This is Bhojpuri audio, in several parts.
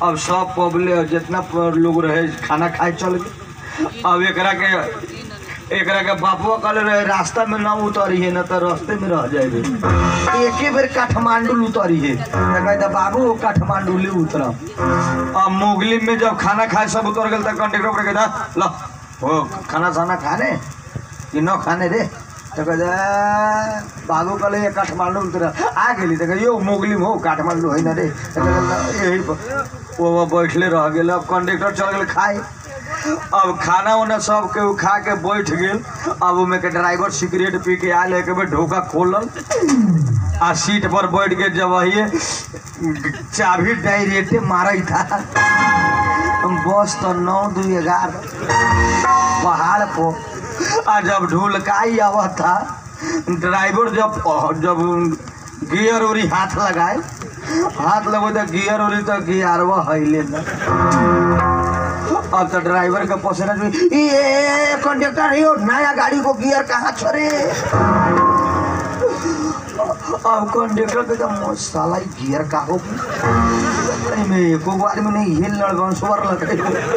अब सब पब्लिक जितना प- लोग रहे खाना खाए चल गए अब एकरा के एकरा के बापुआ कहले रहे रास्ता में ना उतरी है ना तो रास्ते में रह जाएगी एके बेर काठमांडू उतरी है तो कहता बाबू काठमांडू ले उतरम अब मोगली में जब खाना खाए सब उतर गए तो कंडक्टर पर कहता लो हो खाना साना खाने कि न खाने रे तो कहता बाबू कहले ये काठमांडू उतर आ गेली तो कहते, यो मोगली में हो काठमांडू है ना रे तो कहता, यही पर वो वो बैठले रह गेल अब कंडक्टर चल गेल खाए अब खाना उना सब के उ खा के बैठ गेल अब उमे के ड्राइवर सिगरेट पी के आयल एक बेर ढोका खोलल आ सीट पर बैठ के जब वही चाबी डायरेक्टे मारा था बस तो नौ दू ग्यारह पहाड़ पर आ जब ढुलकाई आवा था ड्राइवर जब जब गियर उरी हाथ लगाए हाथ लगो तो गियर उरी तो गियरवा हिले ना अब तो ड्राइवर के पसीना जो ये कंडक्टर यो नया गाड़ी को गियर कहाँ छोड़े अब कंडक्टर के तो साला ई गियर का हो में एको गो आदमी नहीं हिल लड़गन सुवर लगे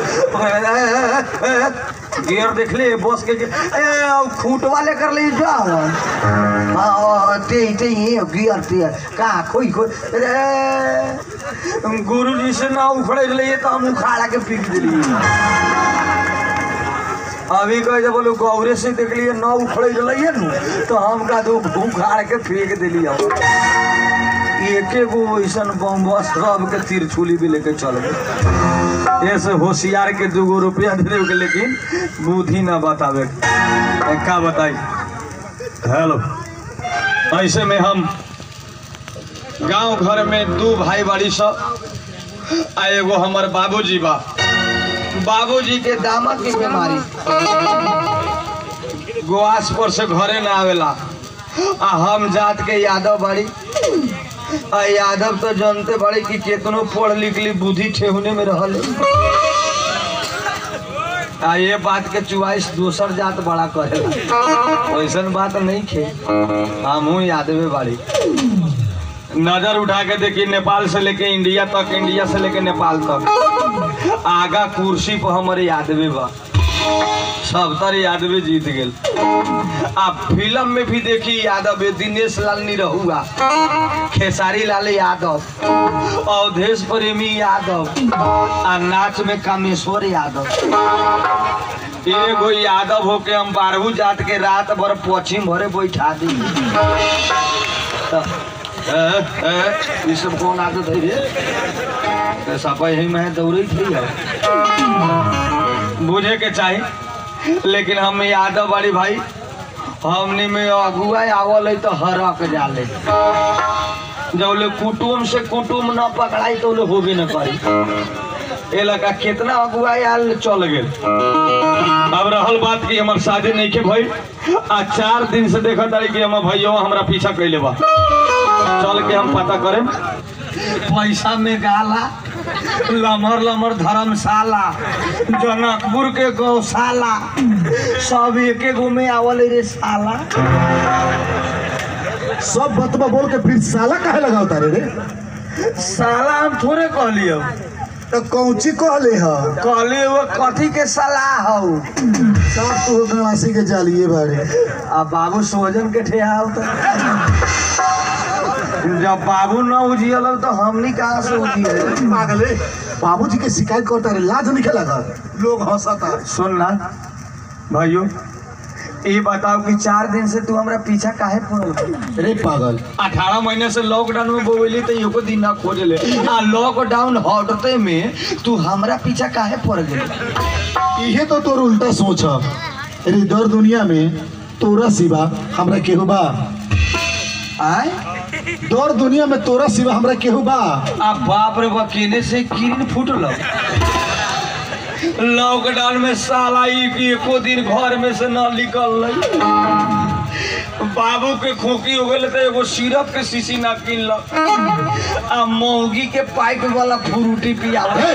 गियर देख ले बस के ए अब खूंट वाले कर ले जा हाँ ते ते ये गियर ते कहाँ खोई खोई अरे गुरु जी से ना उखड़े ले तो हम उखाड़ा के पीक दिली अभी कह जब बोलो गौरे से देख लिए न उखड़े रहिए नु तो हम का दो उखाड़ के फेंक दिली हम एके गो ऐसन बम बस सब के तिरछुली भी लेके चल गए ऐसे होशियार के दू गो रुपया दे देवे के लेकिन बुद्धि ना बतावे के। का बताई हेलो ऐसे में हम गांव घर में दू भाई बाड़ी सब आ एगो हमर बाबूजी बा बाबूजी के दामद की बीमारी गोआस पर से घरे ना आवेला आ हम जात के यादव बाड़ी आ यादव तो जानते बाड़ी कि केतनो पढ़ लिख ली बुद्धि ठेहुने में रहले आ ये बात के चुवाइस दोसर जात बड़ा करेला वैसन बात नहीं खे हमहू यादवे बाड़ी नजर उठा के देखी नेपाल से लेके इंडिया तक इंडिया से लेके नेपाल तक आगा कुर्सी पर हमारे यादवे बा सब तर यादवे जीत गेल आ फिल्म में भी देखी यादव है दिनेश लाल निरहुआ खेसारी लाल यादव अवधेश प्रेमी यादव आ नाच में कामेश्वर यादव एगो यादव होके हम बारहू जात के रात भर पश्चिम भरे बैठा दी तो ए, ए, ई सब कौन आदत है रे सपा यही में दौड़े थी बुझे के चाही लेकिन हम यादव बाड़ी भाई हमनी में अगुआ आवल है तो हरक जाले जब ले कुटुम से कुटुम न पकड़ाई तो ले होबे न करी ए लगा कितना अगुआ आयल चल गेल अब रहल बात की हमर शादी नहीं के भाई आ चार दिन से देखा तारी कि हमर भैया हमरा पीछा कैले बा चल के हम पता करें पैसा में गाला लमर लमर धर्मशाला जनकपुर के गौशाला सब एके गो में आवल रे साला सब बतबा बोल के फिर साला काहे लगाओ तारे रे साला हम थोड़े कहलियो तो कौची कहले ह कहलिए वो कथी के सलाह हौ सब तू गणासी के जालिए बारे आ बाबू सोजन के ठेहाव तो जब बाबू न उजियल तो हमनी कहाँ से उजियल पागले बाबूजी के शिकायत करता रे लाज नहीं लगा लोग हंसता सुन ना भाइयों ये बताओ कि चार दिन से तू हमरा पीछा काहे पड़ल बा? रे पागल अठारह महीने से लॉकडाउन में बोली तो एको दिन ना खोज ले आ लॉकडाउन हटते में तू हमरा पीछा काहे पड़ गई इहे तो तोर उल्टा सोच ह रे दर दुनिया में तोरा सिवा हमरा केहू बा आय दर दुनिया में तोरा सिवा हमरा केहू बा आ बाप रे बा केने से किरण फूटल लॉकडाउन में साला ई कि एको दिन घर में से न निकल बाबू के खोखी हो गए तो एगो सिरप के शीशी ना किनलक आ मौगी के पाइप वाला फ्रूटी पियावे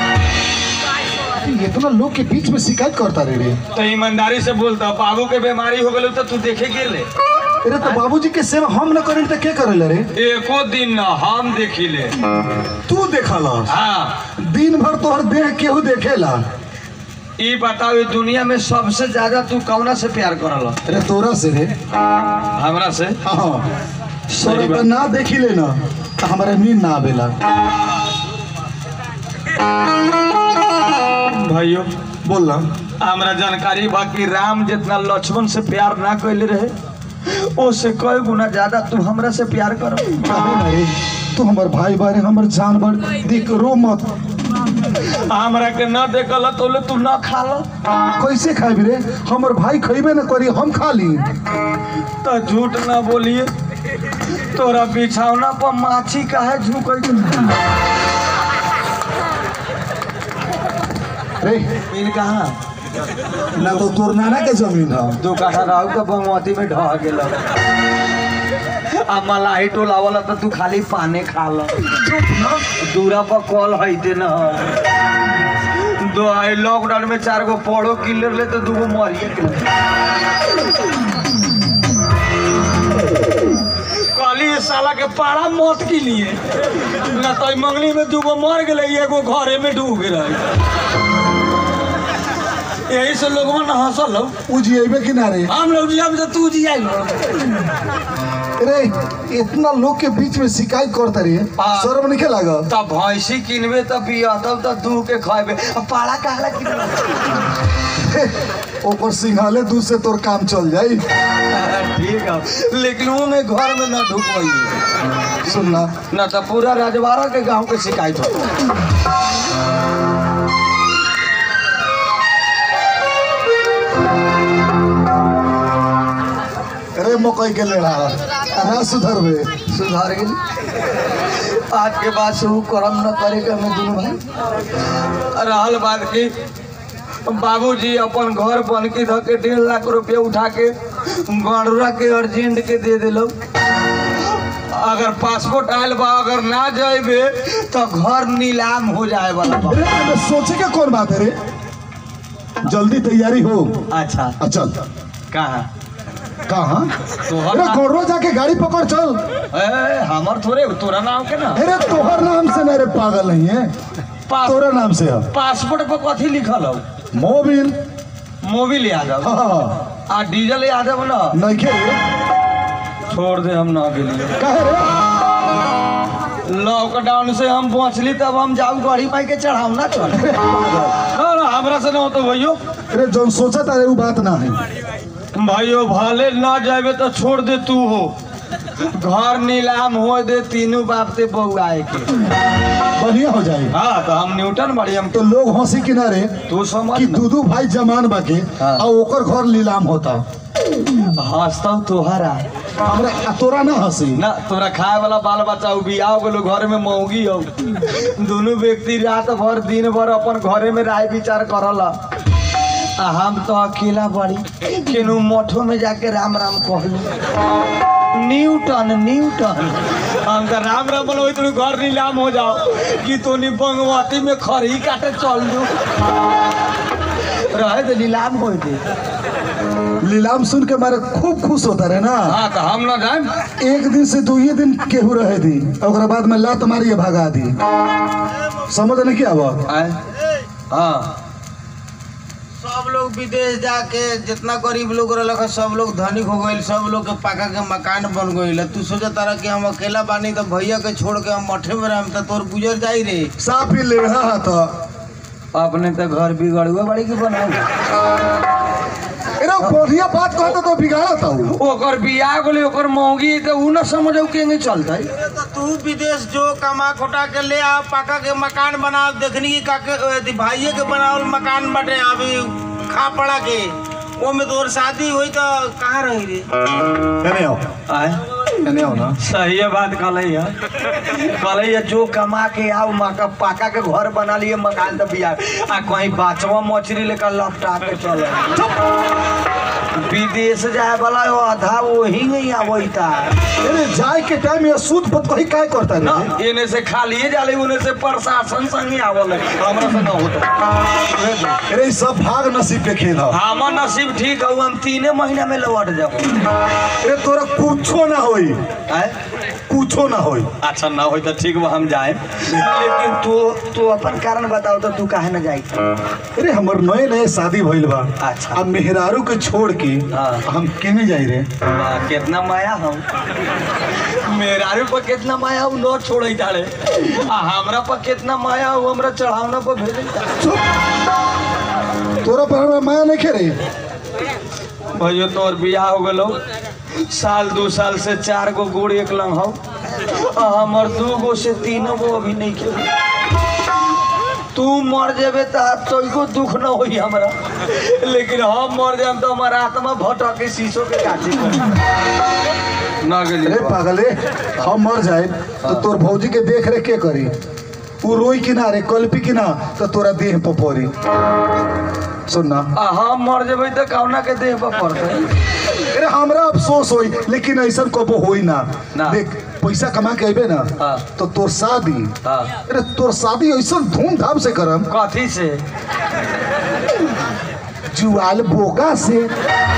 इतना लोग के बीच में शिकायत करता रे रे तो ईमानदारी से बोलता बाबू के बीमारी हो गई तो तू देखे गेले अरे तो बाबूजी के सेवा हम न करें तो के करेला रे एको दिन न हम देखिले तू देखला हाँ दिन भर तोहर देह केहू देखेला ई बताओ ई दुनिया में सबसे ज्यादा तू कौना से प्यार करल अरे तोरा से रे हमरा से हाँ सही तोरा बात। तो ना देखिले ना तो हमारा नींद ना आवेला भाइयों बोल ना हमरा जानकारी बा कि राम जितना लक्ष्मण से प्यार ना कैले रहे उससे कई गुना ज्यादा तू हमरा से प्यार कर काहे ना रे तू हमर भाई बारे हमर जान बड़ देख रो मत हमरा के न देखल तो ले तू न खाल कैसे खाबी रे हमर भाई खइबे न करी हम खा ली तो झूठ न बोलिए तोरा बिछौना पर माछी काहे झुकै रे इन कहाँ ना तो तोर नाना के जमीन है दो काठा रहू तो बंगवती में ढह गेल आ मलाई टोलावला तो तू खाली पाने खा ल दूरा पर कॉल हईते न दो आई लॉकडाउन में चार गो पढ़ो किलर ले तो दूगो मरिए गेल कहली ये साला के पाड़ा मौत के लिए ना तो ई मंगली में दूगो मर गेले एगो घरे में डूब गेल यही से लोगवा न हंसल हो उ जिएबे कि ना रे हम लोग जिया तो तू जिया रे इतना लोग के बीच में शिकायत करता रे हाँ। शर्म नहीं लागत तब भैंसी किनबे तब पियतब तब दू के खैबे अब पाड़ा कहला किनबे ओकर सिंघाले दूध से तोर काम चल जाई ठीक है लेकिन वो में घर में न ढुकवाइए सुनना न तो पूरा राजवाड़ा के गांव के शिकायत हो अरे मकई के लेड़ा ना सुधरबे सुधार गेली आज के बाद से वो कर्म न करे के हमें दुनू भाई रहल बात की बाबूजी अपन घर बनकी धऽ के डेढ़ लाख रुपया उठा के गणुरा के अर्जेंट के दे दिलो अगर पासपोर्ट आयल बा अगर ना जाइबे तो घर नीलाम हो जाए वाला बा अरे एमे सोचे के कौन बात है रे जल्दी तैयारी हो अच्छा आ चल कहाँ कहाँ तोहर अरे नाम गौरव जाके गाड़ी पकड़ चल ए, हमर थोड़े तोरा नाम के ना अरे तोहर नाम से ना रे पागल नहीं है पास, तोरा नाम से है पासपोर्ट पर कथी लिखल हो मोबिल मोबिल यादव हाँ आ डीजल यादव ना नहीं के रे छोड़ दे हम ना गेलिए काहे रे लॉकडाउन से हम पहुंचली तब हम जाऊ गाड़ी पाई के चढ़ाऊ ना चल ना ना हमरा से ना होतो भैयो अरे जौन सोचा तारे वो बात ना है भाइयों भाले ना जाबे तो छोड़ दे तू हो घर नीलाम हो दे तीनों बाप से बहू आए के बढ़िया हो जाए हाँ तो हम न्यूटन बड़ी हम तो लोग हंसी किनारे तू समझ कि ना। दू दू भाई जमान बाके हाँ। और ओकर घर नीलाम होता हंसता तोहरा हमरा आ तोरा ना हंसी ना तोरा खाए वाला बाल बच्चा उ बियाह गेलो घर में मौगी हो दोनों व्यक्ति रात भर दिन भर अपन घरे में राय विचार करला आ हम तो अकेला बड़ी केनू मठो में जाके राम राम कहलू न्यूटन न्यूटन हम तो राम राम बोलो तुम घर नीलाम हो जाओ कि तो बंगवती में खरी काटे चल दू रहे तो नीलाम हो दे नीलाम सुन के मारे खूब खुश होता रहे ना हाँ तो हम ना जाए एक दिन से दो ही दिन केहू रहे दी ओकरा बाद में लात मारी के भगा दी समझ नहीं क्या बात आए हाँ सब लोग विदेश जाके जितना गरीब लोग रहलक ह, सब लोग धनिक हो गईल सब लोग के पका के मकान बन गईल तू सोचा तारा कि हम अकेला बानी तो भैया के छोड़ के हम मठे में रहम तो तोर गुजर जाई रे साफ ही लेढ़ा है तो अपने तो घर बिगड़ुआ बड़ी के बनाओ अरे बढ़िया बात कहता तो बिगाड़ा था वो। ओकर बियाह गोले ओकर मौगी तो उ न समझो केंगे चलतै तो तू विदेश जो कमा खोटा के ले आ पका के मकान बना देखनी की काके अथी भाइये के बनावल मकान बाटे अभी खा पड़ा के वो में तोर शादी हुई तो कहाँ रही रे अरे आओ आए एने आओ ना सही बात कहले है कहले है जो कमा के आओ मका पाका के घर बना लिए मकान तो बिया आ कहीं बाचवा मछली लेकर लपटा के चले विदेश जाए वाला हो आधा वही नहीं आवैता अरे जाए के टाइम ये सूद पत कहीं काय करता ना रे एने से खालिए जाले उने से प्रशासन संग आवल है हमरा से ना होता अरे ई सब भाग नसीब के खेल है हमर नसीब ठीक है हम तीने महीना में लौट जाबो अरे तोरा कुछो ना होई आय कुछो ना होई अच्छा ना होई तो ठीक बा हम जाए लेकिन तू तू अपन कारण बताओ तो तू काहे ना जाई अरे हमर नए नए शादी भइल बा अच्छा। अब मेहरारू के छोड़ के हाँ। हम केने जाई रे वाह, कितना माया हम मेरारू पर कितना माया हम न छोड़े ताड़े आ हमरा पर कितना माया हो हमरा चढ़ावना पर भेजे तोरा पर हमरा माया नहीं रे भैया तोर बियाह हो गलो साल दू साल से चार गो गुड़ एक लंग हो आ हमर दू गो से तीनों गो अभी नहीं खेल तू मर जेबे तो तो दुख न होई हमरा लेकिन हम मर जाम तो हमारा आत्मा भटके शीशो के काटी ना गेली अरे पागले हम मर जाए तो तोर भौजी के देख रेख के करी उ रोई कि ना रे कल्पी कि ना तो तोरा देह पर पड़ी सुन ना आ हम मर जेबै तो कौना के देह पर पड़तै अरे हमरा अफसोस होई लेकिन ऐसा कबो होई ना ना। देख पैसा कमा के अबे ना हाँ। तो तोर शादी हाँ अरे तोर शादी ऐसा धूमधाम से करम कथी से जुआल बोगा से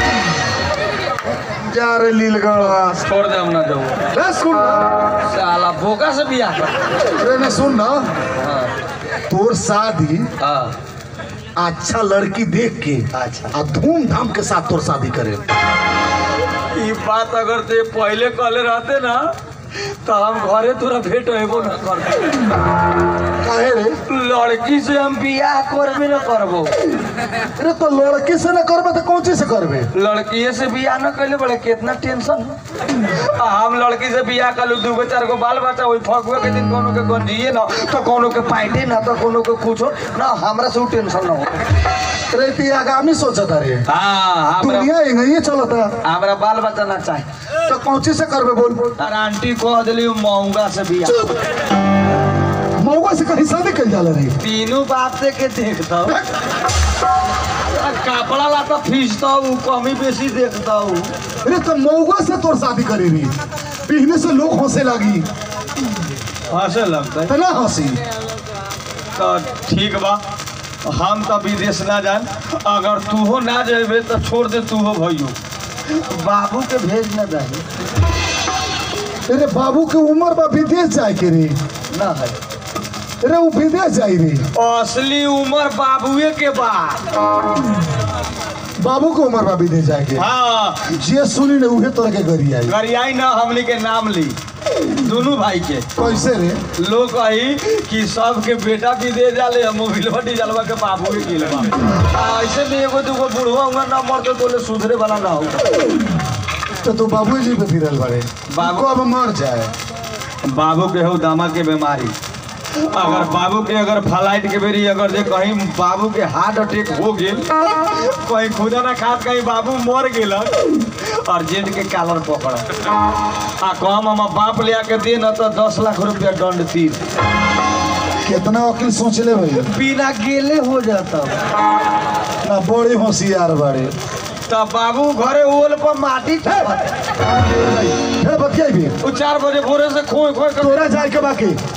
जा रे लीलगढ़ छोड़ दे हम ना जाऊ रे सुन ना साला बोका से बियाह कर अरे ने सुन ना हाँ तोर शादी हाँ अच्छा लड़की देख के अच्छा आ धूमधाम के साथ तोर शादी करे ई बात अगर ते पहले कहले रहते ना तो हम घरे तोरा भेंट हेबो ना करते काहे रे लड़की से हम बियाह करबे ना करबो अरे तो लड़की से ना करबे तो कौन चीज से करबे लड़किए से बियाह न कैले बड़े कितना टेंशन आ हम लड़की से बियाह कलू दूगो चार गो बाल बच्चा वही फगुए के दिन कोनो के गंजिए ना तो कोनो के पाइटे ना तो कोनो के कुछो ना हमरा से उ टेंशन ना हो अरे ती आगामी सोचता रे हाँ हमरा दुनिया यही चलता हमरा बाल बच्चा ना चाहे तो कौन चीज से करबे बोल और आंटी कह दिली महंगा से बियाह मौका से कहीं शादी कर जाला रे तीनों बाप से के देखता हूँ कपड़ा लाता फीसता हूँ कमी बेसी देखता हूँ अरे तो मौका से तोर शादी करे रे पीने से लोग हंसे लगी हंसे लगता है तो ना हंसी तो ठीक बा हम तो विदेश ना जान अगर तू हो ना जेबे तो छोड़ दे तू हो भैयो बाबू के भेज ना जाए अरे बाबू के उम्र बा विदेश जाए के रे ना है अरे वो विदेश जाई रे असली उम्र बाबुए के बा बाबू के उम्र बा विदेश जाए के हाँ जे सुनी ने उहे तोरा के गरी आई गरियाई ना हमने के नाम ली दोनों भाई के कैसे रे लोग कही कि सबके बेटा विदेश जाले हम मोबिलवा डीजलवा के बाबू के किलवा आ, ऐसे में एगो दूगो बुढ़वा हुआ ना मरते तो सुधरे वाला ना हो तो तू बाबू जी पे फिरल बड़े बाबू- बाबू अब मर जाए बाबू के हो दामा के बीमारी अगर बाबू के अगर फ्लाइट के बेरी अगर जे कहीं बाबू के हार्ट अटैक हो गेल कहीं खुदा ना खात कहीं बाबू मर गेल अर्जेंट के कालर पकड़ आ कम हम बाप ले आके दे न तो दस लाख रुपया दंड तीर कितना वकील सोच ले भाई बिना गेले हो जाता ना बड़े होशियार बड़े तब बाबू घरे ओल पर माटी ठोकत। फिर बतियाई भी उ चार बजे भोरे से खोए खोए कर तोरा जाए के बाकी